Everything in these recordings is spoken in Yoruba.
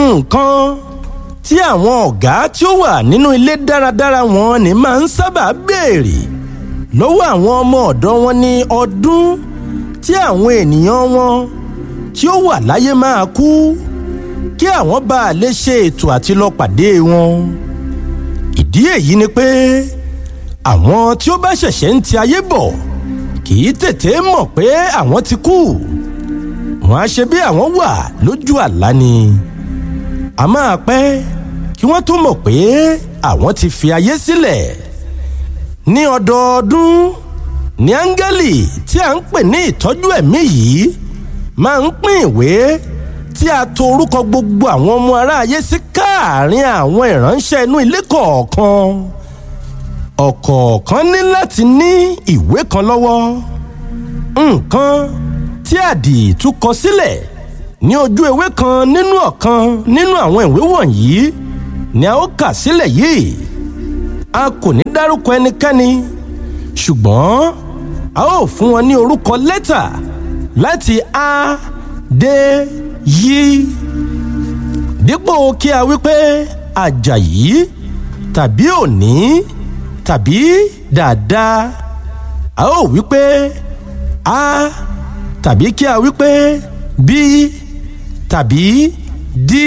nǹkan tí àwọn ọ̀gá tí ó wà nínú ilé dáradára wọn ni máa ń sábà béèrè lọ́wọ́ àwọn ọmọ ọ̀dọ́ wọn ní ọdún tí àwọn ènìyàn wọn tí ó wà láyé máa kú kí àwọn bá a lè ṣe ètò àti lọ pàdé wọn. ìdí èyí ni pé àwọn tí ó bá ṣẹ̀ṣẹ̀ ń ti ayé bọ̀ kì í tètè mọ̀ pé àwọn ti kú wọn á ṣe bí àwọn wà lójú àlá ni a máa pẹ́ kí wọ́n tó mọ̀ pé àwọn ti fi ayé sílẹ̀ ní ọdọọdún ní áńgẹ́lì tí a ń pè ní ìtọ́jú ẹ̀mí yìí máa ń pín ìwé tí a to orúkọ gbogbo àwọn ọmọ aráyé sí káàárín àwọn ìránṣẹ́ inú ilé kọ̀ọ̀kan ọ̀kọ̀ọ̀kan ní láti ní ìwé kan lọ́wọ́ nǹkan tí àdìtú kọ sílẹ̀ ní ojú ewé kan nínú ọ̀kan nínú àwọn ìwé wọ̀nyí ni a ó kà sílẹ̀ yìí a kò ní dárúkọ ẹnikẹ́ni ṣùgbọ́n a ó fún wọn ní orúkọ lẹ́tà láti a dé yí dípò kí a wí pé àjàyí tàbí òní tàbí dáadáa a ó wí pé a tàbí kí a wí pé bí tàbí dí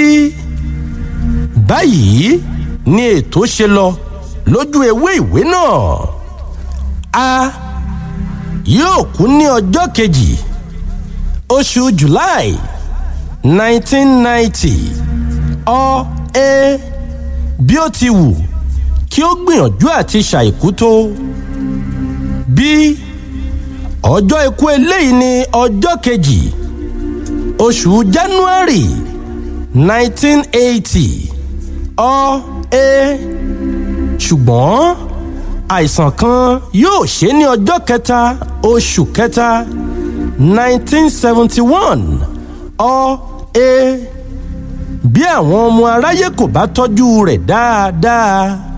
báyìí ni ètò ṣe lọ lójú ewé ìwé náà a yóò kú ní ọjọ́ kejì oṣù july nineteen ninety ọ ẹ bí ó ti wù kí ó gbìyànjú àti ṣàìkú tó bí ọjọ́ ikú eléyìí ní ọjọ́ kejì oṣù january nineteen eighty ọ ẹ ṣùgbọ́n àìsàn kan yóò ṣe ní ọjọ́ kẹta oṣù kẹta nineteen seventy one ọ ẹ bí àwọn ọmọ aráyé kò bá tọ́jú rẹ̀ dáadáa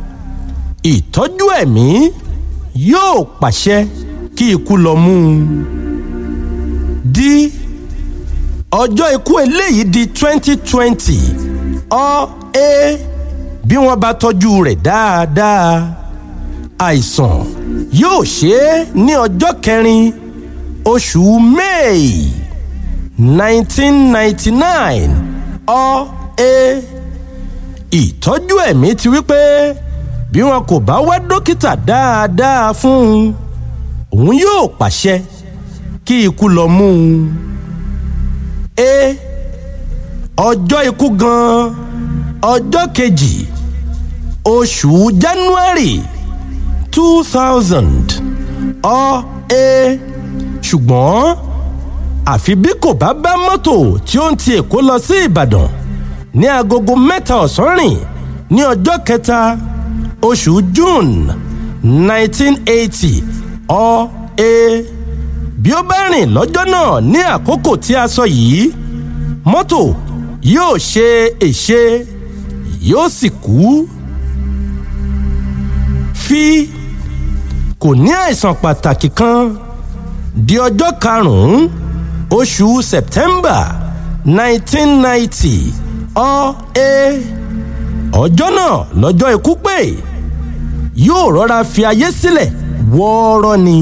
ìtọ́jú ẹ̀mí yóò pàṣẹ kí ikú lọ mú un. di ọjọ́ ikú eléyìí di twenty twenty ọ ẹ bí wọ́n bá tọ́jú rẹ̀ dáadáa àìsàn yóò ṣe é ní ọjọ́ kẹrin oṣù may nineteen ninety nine ọ ẹ ìtọ́jú ẹ̀mí ti wí pé bí wọn kò bá wá dókítà dáadáa fún un òun yóò pàṣẹ kí ikú lọ mú un. e ọjọ́ ikú gan-an ọjọ́ kejì oṣù january two thousand ọ ẹ ṣùgbọ́n àfi bí kò bá bá mọ́tò tí ó ń ti èkó lọ sí ìbàdàn ní agogo mẹ́ta ọ̀sán rìn ní ọjọ́ kẹta oṣù june nineteen eighty ọ ẹ bí ó bá rìn lọ́jọ́ náà ní àkókò tí a sọ yìí mọ́tò yóò ṣe èṣe yóò sì kú. fi kò ní àìsàn pàtàkì kan di ọjọ́ karùn-ún oṣù september nineteen ninety ọ ẹ ọjọ́ náà lọ́jọ́ ikú pé yóò rọra fi ayé sílẹ̀ wọ́ọ́rọ́ ni.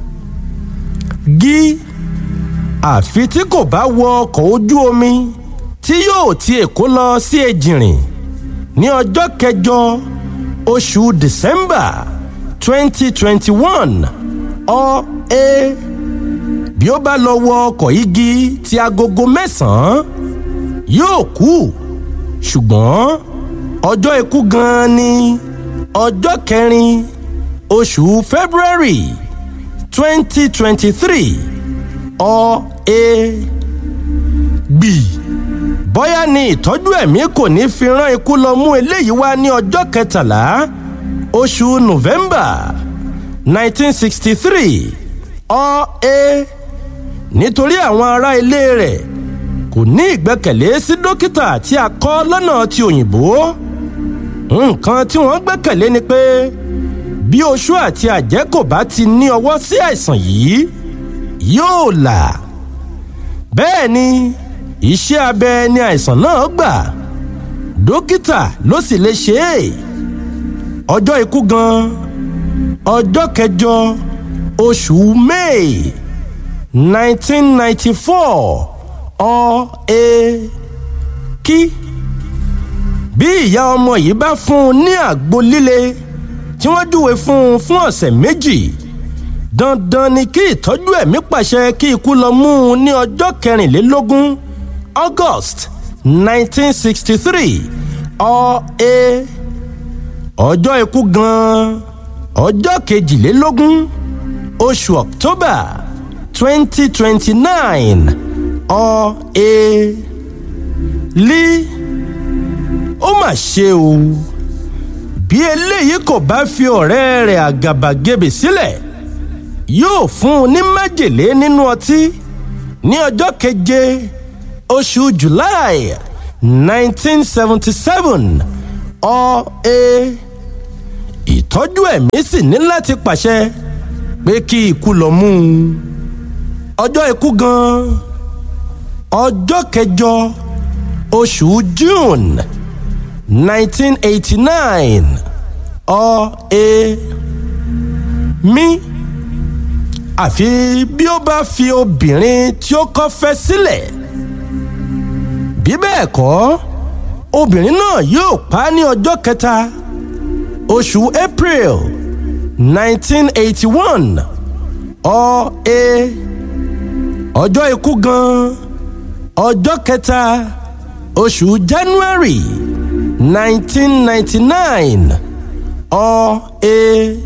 gí àfi tí kò bá wọ ọkọ̀ ojú omi tí yóò ti èkó lọ sí ejìrìn ní ọjọ́ kẹjọ oṣù december twenty twenty one ọ ẹ bí ó bá lọ wọ ọkọ̀ igi ti agogo mẹ́sàn-án yóò kú ṣùgbọ́n ọjọ́ ikú gan-an ni ọjọ́ kẹrin oṣù february twenty twenty three ọ ẹ gbì bóyá ni ìtọ́jú ẹ̀mí kò ní fi rán ikú lọ mú eléyìí wá ní ọjọ́ kẹtàlá oṣù november nineteen sixty three ọ ẹ nítorí àwọn ará ilé rẹ̀ kò ní ìgbẹ́kẹ̀lé sí dókítà tí a kọ́ lọ́nà ti òyìnbó nǹkan tí wọ́n gbẹ́kẹ̀lé ni pé bí oṣù àti àjẹ́ kò bá ti ní ọwọ́ sí àìsàn yìí yóò là bẹ́ẹ̀ ni iṣẹ́ abẹ ni àìsàn náà gbà dókítà ló sì lè ṣe é ọjọ́ ikú gan ọjọ́ kẹjọ oṣù may nineteen ninety four ọ ẹ kí bí ìyá ọmọ yìí bá fún un ní àgbo líle tí wọ́n júwe fún un fún ọ̀sẹ̀ méjì dandan ni kí ìtọ́jú ẹ̀mí pàṣẹ kí ikú lọ mú un ní ọjọ́ kẹrìnlélógún august nineteen sixty three ọ ẹ ọjọ́ ikú gan-an ọjọ́ kejìlélógún oṣù october twenty twenty nine ọ ẹ lí ó mà ṣe o bí eléyìí kò bá fi ọ̀rẹ́ rẹ̀ àgàbàgebè sílẹ̀ yóò fún un ní májèlé nínú ọtí ní ọjọ́ keje oṣù july nineteen seventy seven ọ ẹ ìtọ́jú ẹ̀mí sì ní láti pàṣẹ pé kí ikú lọ mú un ọjọ́ ikú gan ọjọ́ kẹjọ oṣù june nineteen eighty nine ọ ẹ mí àfi bí ó bá fi obìnrin tí ó kọ́ fẹ́ sílẹ̀ bí bẹ́ẹ̀ kọ́ obìnrin náà yóò pa á ní ọjọ́ kẹta oṣù april nineteen eighty one ọ ẹ ọjọ́ ikú gan ọjọ́ kẹta oṣù january nineteen ninety nine ọ ẹ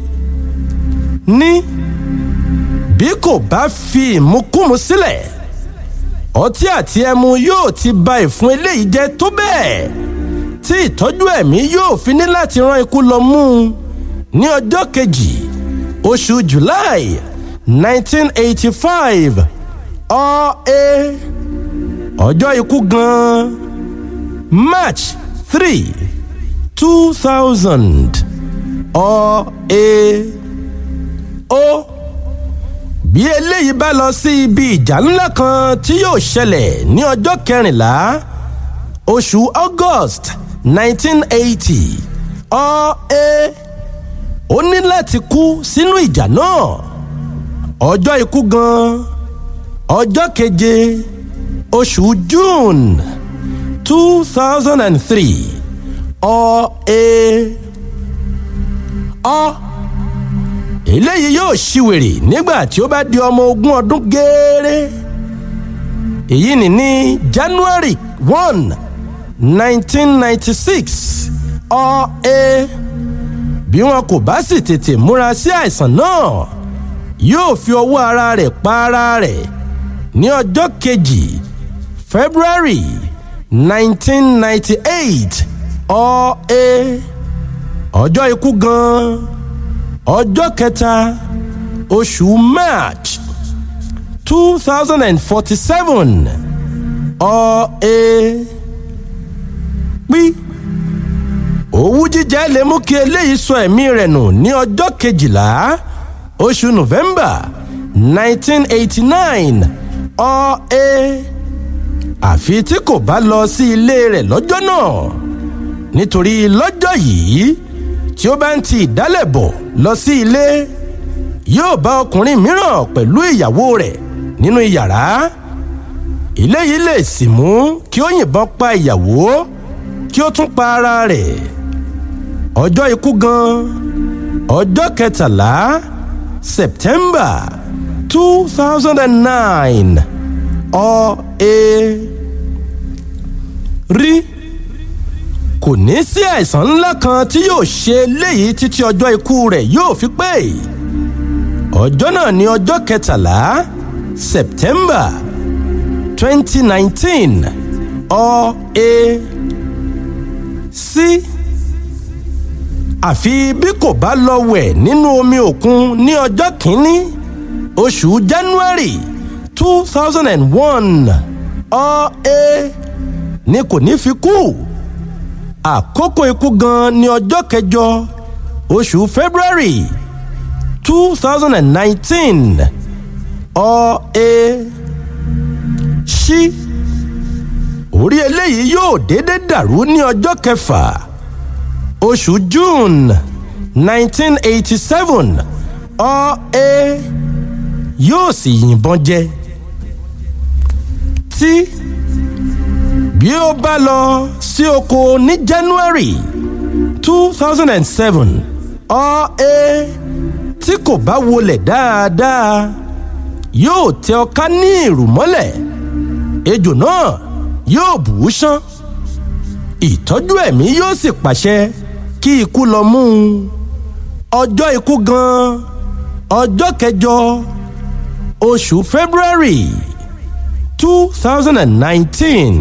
ní bí kò bá fi ìmukúmu sílẹ̀ ọtí àti ẹmu yóò ti ba ìfun eléyìí jẹ́ tó bẹ́ẹ̀ tí ìtọ́jú ẹ̀mí yóò fi ní láti rán ikú lọ mú un ní ọjọ́ kejì oṣù july nineteen eighty five ọ ẹ ọjọ́ ikú gan march three two thousand ọ ẹ ó bí eléyìí bá lọ sí ibi ìjà ńlá kan tí yóò ṣẹlẹ̀ ní ọjọ́ kẹrìnlá oṣù august nineteen eighty ọ ẹ ó ní láti kú sínú ìjà náà ọjọ́ ikú gan ọjọ́ keje oṣù june two thousand and three ọ ẹ ọ eléyìí yóò ṣìwèrè nígbà tí ó bá di ọmọ ogún ọdún gééré èyí ni ní january one nineteen ninety six ọ ẹ bí wọn kò bá sì tètè múra sí àìsàn náà yóò fi ọwọ́ ara rẹ̀ pa ara rẹ̀ ní ọjọ́ kejì february nineteen ninety eight ọ ẹ ọjọ́ ikú gan-an ọjọ́ kẹta oṣù march two thousand and forty-seven ọ ẹ pí owú jíjẹ lè mú kí eléyìí sọ ẹ̀mí rẹ̀ nù ní ọjọ́ kejìlá oṣù november nineteen eighty-nine ọ ẹ àfi tí kò bá lọ sí ilé rẹ̀ lọ́jọ́ náà nítorí lọ́jọ́ yìí tí ó bá ń ti ìdálẹ̀ bọ̀ lọ sí ilé yóò bá ọkùnrin mìíràn pẹ̀lú ìyàwó rẹ̀ nínú yàrá ilé yìí lè sì mú kí ó yìnbọn pa ìyàwó kí ó tún pa ara rẹ̀ ọjọ́ ikú gan ọjọ́ kẹtàlá september two thousand and nine ọ ẹ rí kò ní sí àìsàn ńlá kan tí yóò ṣe léyìí títí ọjọ́ ikú rẹ̀ yóò fi pé ọjọ́ náà ní ọjọ́ kẹtàlá september twenty nineteen ọ ẹ sí àfi bí kò bá lọ wẹ̀ nínú omi òkun ní ọjọ́ kìíní oṣù january two thousand and one ọ ẹ ní kò ní fi kú àkókò ikú gan ní ọjọ́ kẹjọ oṣù february two thousand and nineteen ọ ẹ ṣí orí eléyìí yóò déédé dàrú ní ọjọ́ kẹfà oṣù june nineteen eighty seven ọ̀ẹ́ yóò sì yìnbọn jẹ tí bí ó bá lọ sí oko ní january two thousand and seven ọ̀ẹ́ tí kò bá wọlé dáadáa yóò tẹ ọká ní ìrù mọ́lẹ̀ ejò náà yóò bù ú sán ìtọ́jú ẹ̀mí yóò sì pàṣẹ kí ikú lọ mú un ọjọ́ ikú gan-an ọjọ́ kẹjọ oṣù february two thousand and nineteen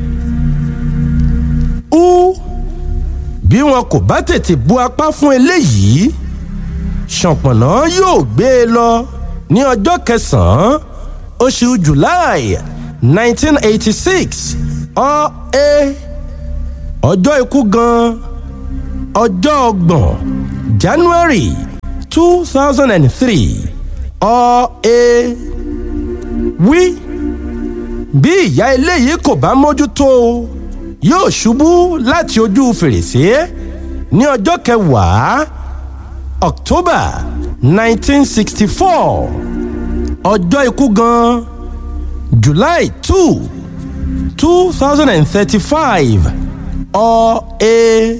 u bí wọn kò bá tètè bu apá fún eléyìí ṣọ̀pọ̀nà yóò gbé e lọ ní ọjọ́ kẹsàn-án oṣù july nineteen eighty six ọ̀ẹ́ ọjọ́ ikú gan-an ọjọ́ ọgbọ̀n january two thousand and three ọ̀ẹ́ wí bí ìyá eléyìí kò bá mójútó o yóò ṣubú láti ojú fèrèsé ní ọjọ́ kẹwàá october nineteen sixty four ọjọ́ ikú gan july two two thousand and thirty five ọ̀ẹ́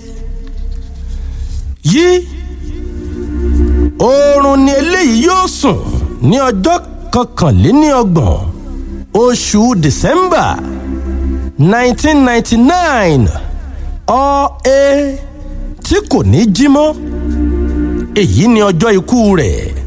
yí oorun ni eléyìí yóò sùn ní ọjọ́ kọkànléníọgbọ̀n oṣù december nineteen ninety nine ọ̀ẹ́ tí kò ní jí mọ́ èyí ni ọjọ́ ikú rẹ̀